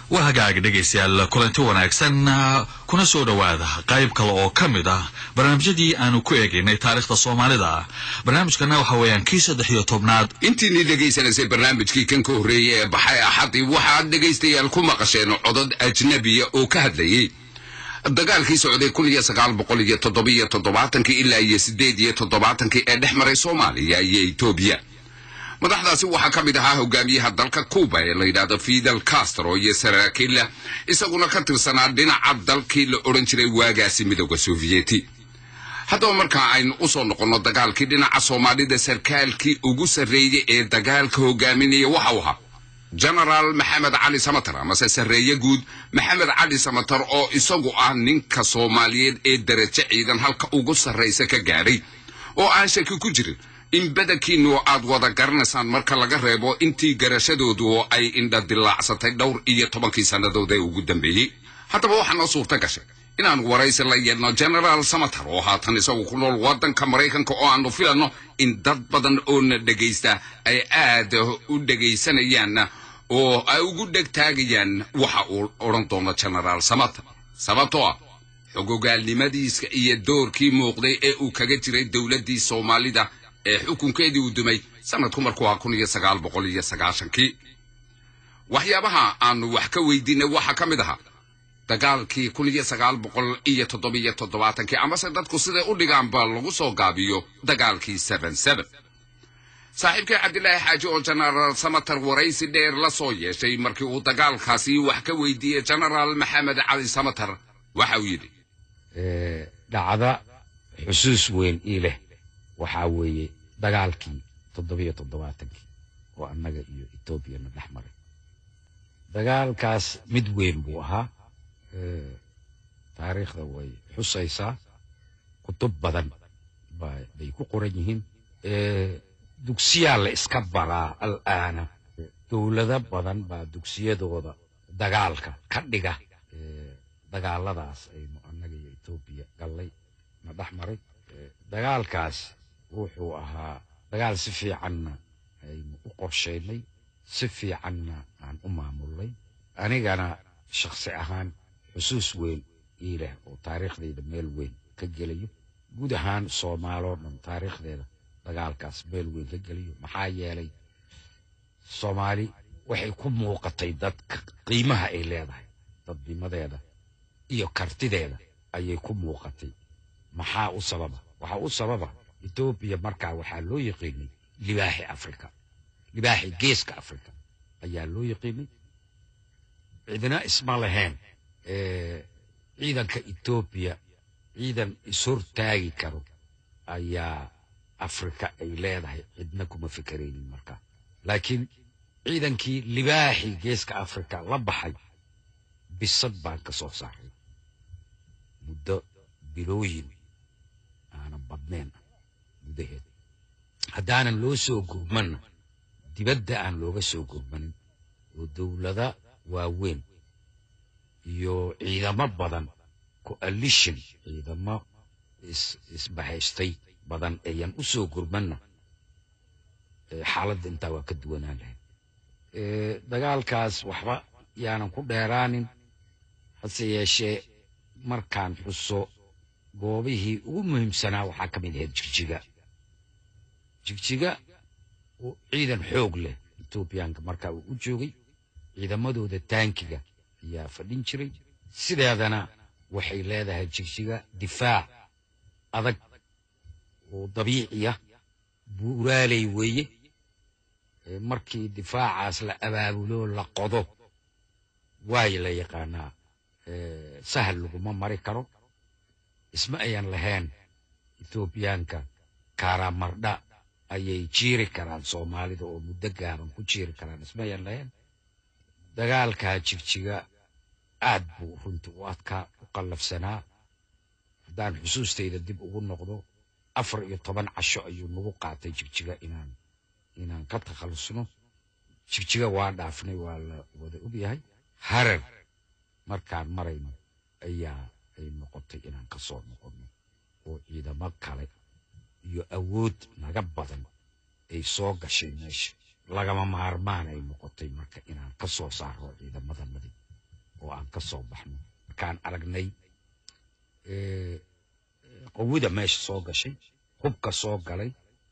waa hagaag dhegaystayaal kulanti wanaagsan kuna soo dhowaada qayb kale oo ka mid ah barnaamijyadii aanu ku eegaynay taariikhda soomaalida barnaamijkana waxa weeyaan kii saddex iyo tobnaad intiinii dhegaysanaysay barnaamijkii kan ka horreeyey ee baxay axadii waxaad dhegaystayaal ku maqasheen codod ajnabiya oo ka hadlayey dagaalkii socday kun iyo sagaal boqol iyo toddobiyo toddobaatankii ilaa iyo siddeed iyo toddobaatankii ee dhex maray soomaaliya iyo etoobiya madaxdaasi waxaa ka mid ahaa hogaamiyaha dalka cuba ee la yidhaahdo fidel castro iyo saraakiilla isaguna ka tirsanaa dhinaca dalkii la odhan jiray waagaasi midooda sofiyeeti haddaba markaa aynu u soo noqonno dagaalkii dhinaca soomaalida sarkaalkii ugu sarreeyey ee dagaalka hogaaminaya waxau ahaa genaraal maxamed cali samatar amase sarreeye guud maxamed cali samatar oo isagu ah ninka soomaaliyeed ee darajo ciidan halka ugu sarraysa ka gaadhay oo aan shaki ku jirin in badankiinu aad wada garanaysaan marka laga reebo intii garashadoodu ay indha dilaacsatay dhowr iyo tobankii sannadood ee ugu dambeeyey haddaba waxaa noo suurta gashay inaan waraysi la yeelno genaraal samatar oo haatan isagu ku nool waddanka maraykanka oo aanu filanno in dad badan oo na dhegaysta ay aad u dhegaysanayaan oo ay ugu dhegtaagayaan waxa uu odhan doono genaraal samatar sababtoo ah xogogaalnimadiiska iyo doorkii muuqday ee uu kaga jiray dowladdii soomaalida ee xukunkeedii uu dumay sanadku markuu ahaa kun iyo sagaal boqol iyo sagaashankii waxyaabaha aanu wax ka weydiinay waxaa ka mid ahaa dagaalkii kun iyo sagaal boqol iyo toddobiyo toddobaatankii amase dadku siday u dhigaanba lagu soo gaabiyo dagaalkii seben seben saaxiibkii cabdilaahi xaaji oo genaraal samatar waraysi dheer la soo yeeshay markii uu dagaalkaasi wax ka weydiiyey genaraal maxamed cali samatar waxa uu yidhi dhacda xusuus weyn ii leh waxaa weeye dagaalkii toddobiyo toddobaatankii oo annaga iyo etoobiyana dhex maray dagaalkaas mid weyn buu ahaa taariikhda way xusaysaa kutub badan bay ku qoran yihiin dugsiyaa la iska baraa al'aana dowlado badan baa dugsiyadooda dagaalka ka dhiga dagaaladaas aynu annaga iyo etoobiya gallay na dhex maray dagaalkaas wuxuu ahaa dagaal si fiicanna aynu u qorshaynay si fiicanna aan u maamulnay anigana shakhsi ahaan xusuus weyn ii leh oo taariikhdayda meel weyn ka gelayo guud ahaan soomaaloo dhan taariikhdeeda dagaalkaas meel weyn ka gelayo maxaa yeelay soomaali waxay ku muuqatay dadka qiimaha ay leedahay dadnimadeeda iyo kartideeda ayay ku muuqatay maxaa u sababa waxaa u sababa etoobiya markaa waxaa loo yaqiinay libaaxi afrika libaaxi geeska afrika ayaa loo yaqiinay cidina isma lahayn ciidanka etoobiya ciidan ishortaagi karo ayaa afrika ay leedahay cidna kuma fikeraynin markaa laakiin ciidankii libaaxi geeska afrika la baxay bisad baan ka soo saaray muddo bilooyin aanan badnayn gudaheed haddaanan loo soo gurmanna dibadda aan looga soo gurmanin oo dowlada waaweyn iyo ciidamo badan coalition ciidamo isbahaystay badan ayan u soo gurmanna xaaladda intaa waa ka duwanaan lahayd dagaalkaas waxba yaanan ku dheeraanin hase yeeshee markaan xuso goobihii ugu muhiimsanaa waxaa ka mid ahayd jigjiga jigjiga oo ciidan xoog leh etoobiyaanka markaa uu u joogay ciidamadooda taankiga ayaa fadhin jiray sideedana waxay leedahay jigjiga difaac adag oo dabiiciya buuraaley weeye markii difaacaas la abaabulo la qodo waay la yaqaanaa sahal laguma mari karo isma ayan lahayn etoobiyaanka karamardha ayay jiiri karaan soomaalida oo muddo gaaban ku jiiri karaan isma ayan lahayn dagaalkaa jigjiga aad buu runtii u adkaa u qallafsanaa haddaan xusuustayda dib ugu noqdo afar iyo toban casho ayuu nagu qaatay jigjiga inaan inaan ka takhallusno jigjiga waa dhaafnay waa la wada ogyahay harar markaan marayno ayaa ay noqotay inaan ka soo noqonno oo ciidamo kale iyo awood naga badan ay soo gashay meesha lagama maarmaan ay noqotay marka inaan ka soo saaro ciidamadanadii oo aan ka soo baxno markaan aragnay eh, qawida meesha soo gashay hubka soo galay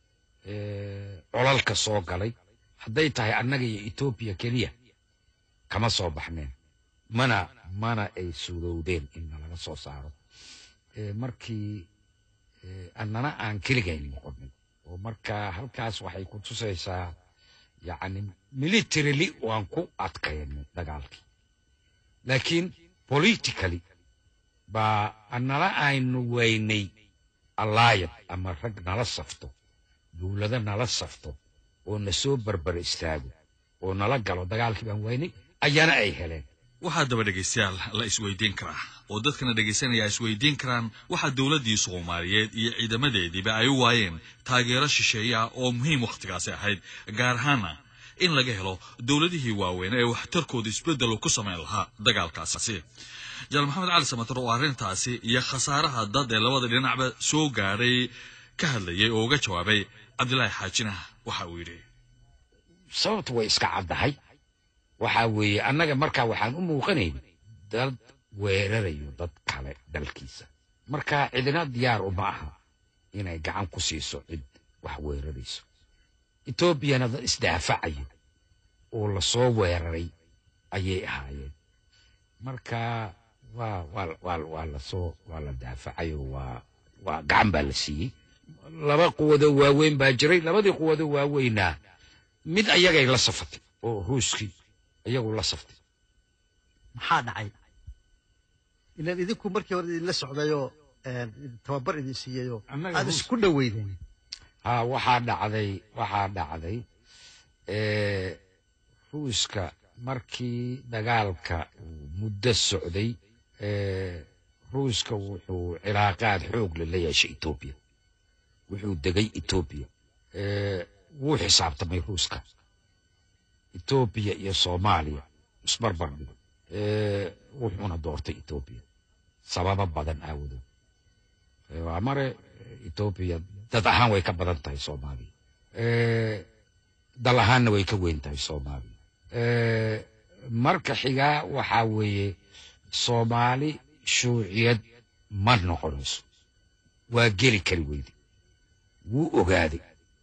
eh, colalka soo galay hadday tahay annaga iyo etoobiya keliya kama soo baxneen mana mana ay suurowdeen in nalaga soo saaro Eh, markii eh, annana aan keligayn noqonay oo marka halkaas waxay ku tusaysaa yacni militarily waan ku adkaynay dagaalkii laakiin politically baa annala aynu weynay allaayad ama rag nala safto dowlado nala safto oo na soo barbar istaago oo nala galo dagaalkii baan weynay ayaana ay heleen waxaa daba dhegaystayaal la isweydiin karaa oo dadkana dhegaysanaya isweydiin karaan waxaa dowladdii soomaaliyeed iyo ciidamadeediiba ay u waayeen taageero shisheeye ah oo muhiim wakhtigaasi ahayd gaar ahaana in laga helo dowladihii waaweyn ee waxtarkooda isbeddel ku samayn lahaa dagaalkaasi janaal maxamed cali samatar oo arrintaasi iyo khasaaraha dad ee labada dhinacba soo gaadhay ka hadlayay oo uga jawaabay cabdilaahi xaajina waxa uu yidhi sababtu way iska caddahay waxaa weeye annaga markaa waxaan u muuqanayn dad weerarayo dad kale dalkiisa marka cidina diyaar uma aha inay gacan ku siiso cid wax weerarayso etoobiyana dad isdaafacayo oo lasoo weeraray ayay ahaayeen marka waa waa waa waa lasoo waa la daafacayo waa waa gacan baa la siiyey laba quwadoo waaweyn baa jiray labadii quwadoo waaweynaa mid ayagay la safatay oo ruuskii iyagu la saftay maxaa dhacay ilaan idinku markii hore idinla socdayoo een, tababar idin siiyeyoo Annaga aad ruus- isku dhoweydeen ha waxaa dhacday waxaa dhacday eh, ruuska markii dagaalka uu muddo socday eh, ruuska wuxuu cilaaqaad xoog leh la yeeshay etoobiya wuxuu degay etoobiya Eh, wuu xisaabtamay ruuska etoobiya iyo soomaaliya isbarbar dhigo Eh, wuxuuna doortay etoobiya sababo badan aawadood Eh, waa mare eh, etoobiya dad ahaan way ka badan tahay soomaaliya Eh, dal ahaanna way ka weyn tahay soomaaliya Eh, marka xigaa waxaa weeye soomaali shuuciyad ma noqonayso waa geli kari weyde wuu ogaaday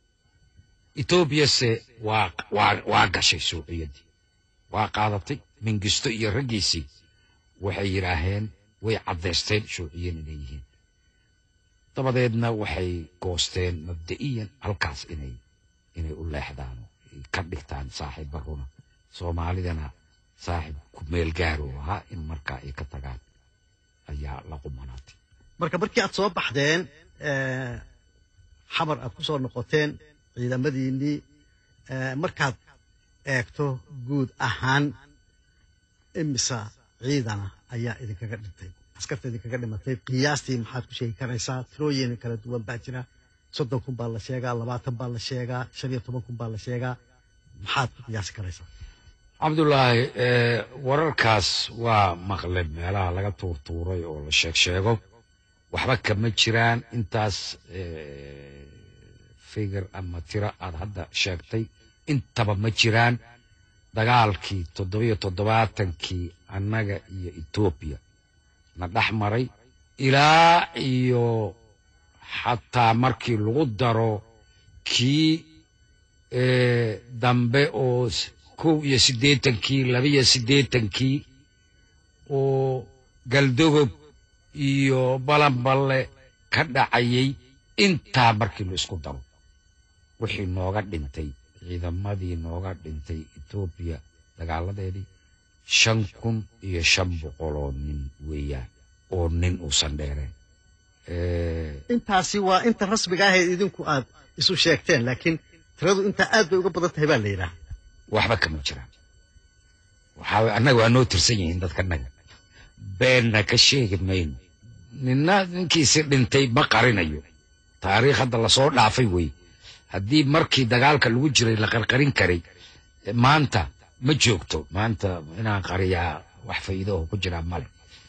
etoobiyase waa waa waa gashay shuuciyaddii waa qaadatay mingisto iyo raggiisii waxay yidhaaheen way caddaysteen shuuciyan inay yihiin dabadeedna waxay goosteen mabda'iyan halkaas inay inay u leexdaan oo ay ka dhigtaan saaxiibba runa soomaalidana saaxiib ku meel gaaro ahaa in markaa ay ka tagaan ayaa la qumanaatay marka markii aad soo baxdeen eh, xamar aad ku soo noqoteen ciidamadiinnii eh, markaad eegto guud ahaan imisa ciidana ayaa idinkaga dhintay askarta idinkaga dhimatay qiyaastii maxaad ku sheegi karaysaa tirooyin kala duwan baa jira soddon kun baa la sheegaa labaatan baa la sheegaa shan iyo toban kun baa la sheegaa maxaad ku qiyaasi karaysaa cabdulaahi eh, wararkaas waa maqle meelaha laga tuurtuuray oo la sheeg sheego waxba kama jiraan intaas eh, figir ama tiro aad hadda sheegtay intaba ma jiraan dagaalkii toddobiyo toddobaatankii annaga iyo etoobiya na dhex maray ilaa iyo xataa markii lagu daro kii eh, dambe oo s- kow iyo siddeetankii laba iyo siddeetankii oo galdogob iyo balanballe ka dhacayay intaa markii la isku daro wixii nooga dhintay ciidamadii nooga dhintay etoobiya dagaaladeedii shan kun iyo shan boqoloo nin weeyaan oo nin uusan dheereen Eh, intaasi waa inta rasmiga ahayd idinku aad isu sheegteen laakiin tiradu intaa aad bay uga badan tahay baa la yidhaah waxba kama jiraan waxaa waye annaga waa noo tirsan yihiin dadkanaga beenna ka sheegi mayno ninna ninkiisi dhintay ma qarinayo taariikh hadda lasoo dhaafay wey haddii markii dagaalka lagu jiray la qarqarin karay eh, maanta ma joogto maanta inaan qariyaa wax faa'iido oo ku jiraa male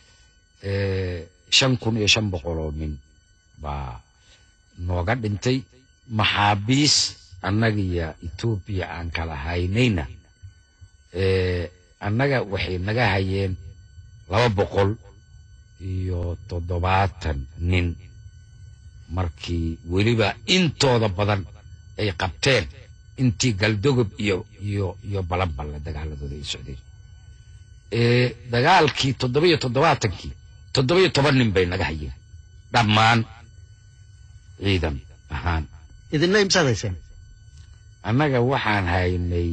Eh, shan kun iyo shan boqoloo nin baa nooga dhintay maxaabiis annagiyo etoobiya aan kala haynayna eh, annaga waxay naga hayeen laba boqol iyo toddobaatan nin markii weliba intooda badan ay qabteen intii galdogob iyo iyo iyo balanballe dagaaladooda ay socdeen ee dagaalkii toddobiyo toddobaatankii toddobiyo toban nin bay naga hayeen dhammaan ciidan ahaan idinna imsaad hayseen annaga waxaan haynay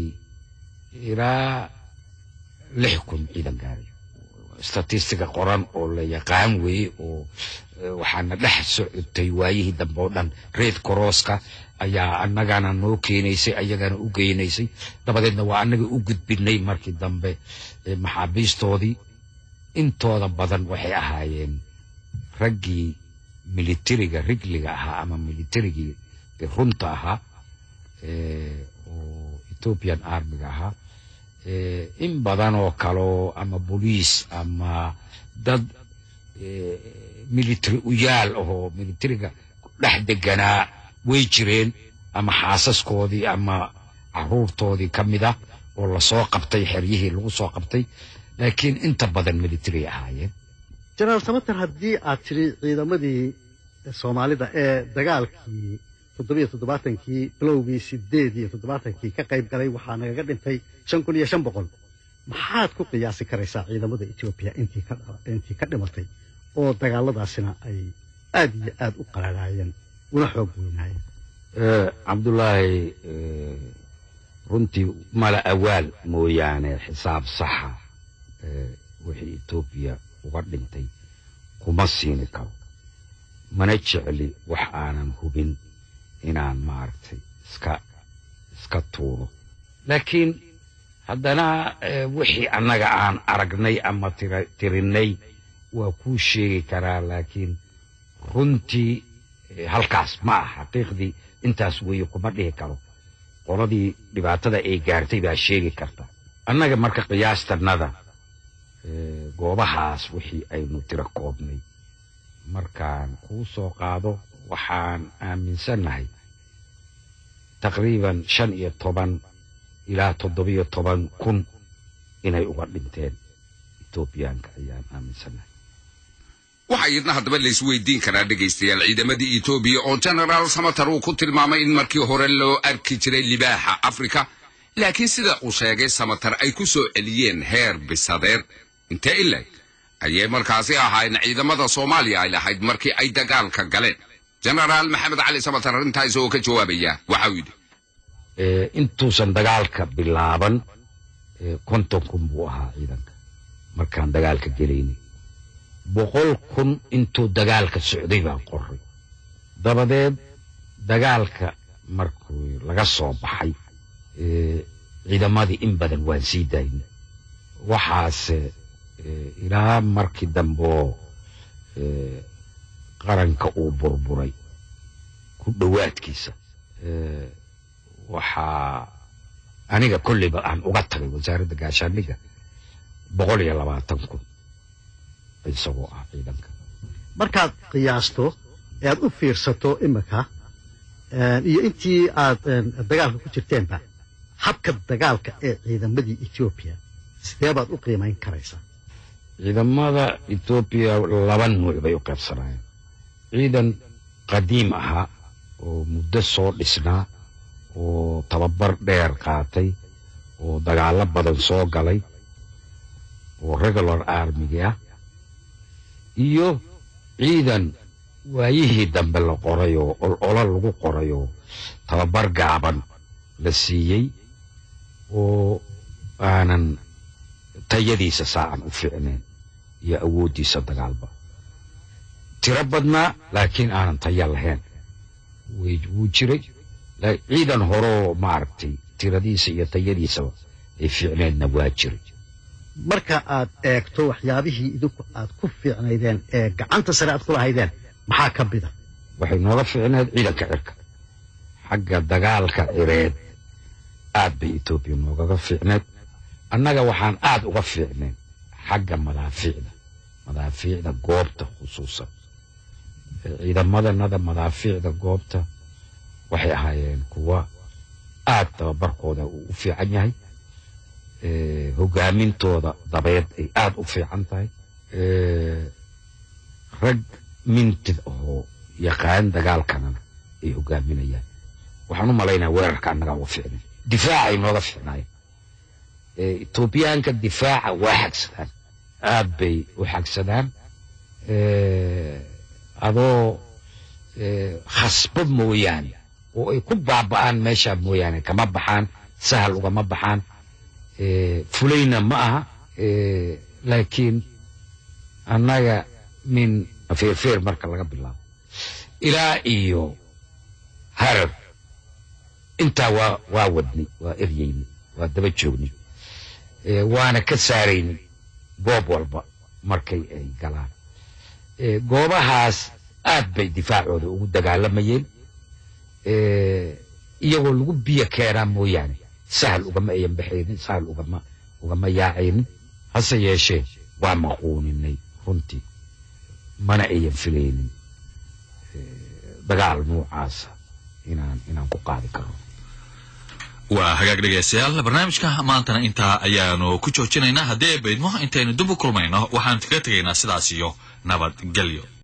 ilaa lix kun ciidan gaaray statistiga qoran oo la yaqaan weeye oo eh, waxaana dhex socotay waayihii dambe oo dhan reed korooska ayaa annagana noo keenaysay ayagana u geynaysay dabadeedna waa annaga u gudbinay markii dambe eh, maxaabiistoodii intooda badan waxay ahaayeen raggii militariga rigliga ahaa ama militarigii runta ahaa eh, oo ethiopian armiga ahaa eh, in badan oo kaloo ama boliis ama dad eh, military uyaal ahoo militariga dhex deganaa way jireen ama xaasaskoodii ama caruurtoodii ka mid ah oo lasoo qabtay xeryihii lagu soo qabtay laakiin inta badan military ahaayeen jenaraal samater haddii aad tiri ciidamadii soomaalida ee dagaalkii toddobiyo toddobaatankii bilowgii sideed iyo toddobaatankii ka qayb galay waxaa nagaga dhintay shan kun iyo shan boqol maxaad ku qiyaasi karaysaa ciidamada etoobiya intii ka intii ka dhimatay oo dagaaladaasina ay aad iyo aad u qararaayeen una xoog weynaayeen Eh, cabdulaahi eh, runtii mala awaal mooyaane xisaab saxa eh, wixii etoobiya uga dhintay kuma siini karo mana jecli wax aanan hubin inaan maaragtay iska iska tuuro laakiin haddana eh, wixii annaga aan aragnay ama tira- tirinay waa kuu sheegi karaa laakiin runtii eh, halkaas ma ah xaqiiqdii intaas weeye kuma dhihi karo qoladii dhibaatada ay gaartay baa sheegi karta annaga marka qiyaastannada eh, goobahaas wixii aynu tiro koobnay markaan kuu soo qaado waxaan aaminsannahay taqriiban shan iyo toban ilaa toddobiyo toban kun inay uga dhinteen etoobiyaanka ayaan aaminsannahay waxaa iyadna haddaba laisweydiin karaa dhegaystayaal ciidamadii etoobiya oo genaraal samater uu ku tilmaamay in markii hore loo arki jiray libaaxa afrika laakiin sida uu sheegay samater ay ku soo celiyeen heer bisadeed intee ileg ayay markaasi ahaayeen ciidamada soomaaliya ay lahayd markii ay dagaalka galeen genaraal maxamed cali samater arrintaa isagoo ka jawaabaya waxau yidhi Eh, intuusan dagaalka bilaaban eh, konton kun buu ahaa ciidanka markaan dagaalka gelaynay boqol kun intuu dagaalka socday baan qoray dabadeed dagaalka markuu laga soo baxay eh, ciidamadii in badan waan sii daynay waxaase eh, ilaa markii dambeoo eh, qaranka uu burburay ku dhowaadkiisa eh, waxaa aniga kolleyba aan uga tagay wasaaradda gaashaandhigga boqol iyo labaatan kun isagoo ah ciidanka markaad qiyaasto ee aad u fiirsato imika eh, iyo intii aad eh, dagaalka ku jirteenba habka dagaalka ee ciidamadii etoobiya sidee baad u qiimayn karaysaa ciidamada etoobiya laba nuuc bay u qaybsanayeen ciidan qadiim ahaa oo muddo soo dhisnaa oo tababar dheer qaatay oo dagaallo badan soo galay oo regular armigi ah iyo ciidan waayihii dambe la qoray oo ololo lagu qoray oo tababar gaaban la siiyey oo aanan tayadiisa saacan u fiicnayn iyo awooddiisa dagaalba tiro badnaa laakiin aanan tayo lahayn way wuu jiray la- ciidan horoo maaragtay tiradiisa iyo tayadiisaba ay fiicneedna waa jiray marka aad eegto waxyaabihii idinku aad ku fiicnaydeen ee gacanta sare aad ku lahaydeen maxaa ka mida waxay nooga fiicneed ciidanka cirka xagga dagaalka cireed aad bay etoobiya noogaga fiicneed annaga waxaan aad uga fiicnayn xagga madaafiicda madaafiicda goobta khusuusan Ee, ciidamadanada madaafiicda goobta waxay ahaayeen kuwa aad tababarkooda uu u fiican yahay Ee, hogaamintooda dabeed ay aad u fiican tahay Eh, rag mintid oo yaqaan dagaalkanana ay hogaaminayaan waxaan u malaynaya weerarka annagaa uga ficnay difaacay nooga ficnaayeen Eh, etoobiyaanka difaaca waa xagsadaan aad bay u xagsadaan Eh, adoo eh, khasbad mooyaane oo ay ku baaba'aan meeshaa mooyaane kama baxaan sahal ugama baxaan Eh, fulayna ma aha Eh, laakiin annaga min feerfeer marka laga bilaabo ilaa iyo harar intaa waa waa wadnay waa eryeynay waa daba joognay Eh, waana ka saaraynay goob walba markay ay galaan Eh, goobahaas aad bay difaacooda ugu dagaalamayeen Eh, iyagoo lagu biyo keenaa mooyaane sahal ugama ayan baxaynin sahal ugama ugama yaacaynin hase yeeshee waa maquuninay runtii mana ayan filaynin Eh, dagaal noocaasa inaan inaan ku qaadi karno waa hagaag dhegaystayaal barnaamijka maantana intaa ayaanu ku joojinaynaa haddii ay baydmo intaynu dib u kulmayno waxaanu kaga tegaynaa sidaas iyo nabadgelyo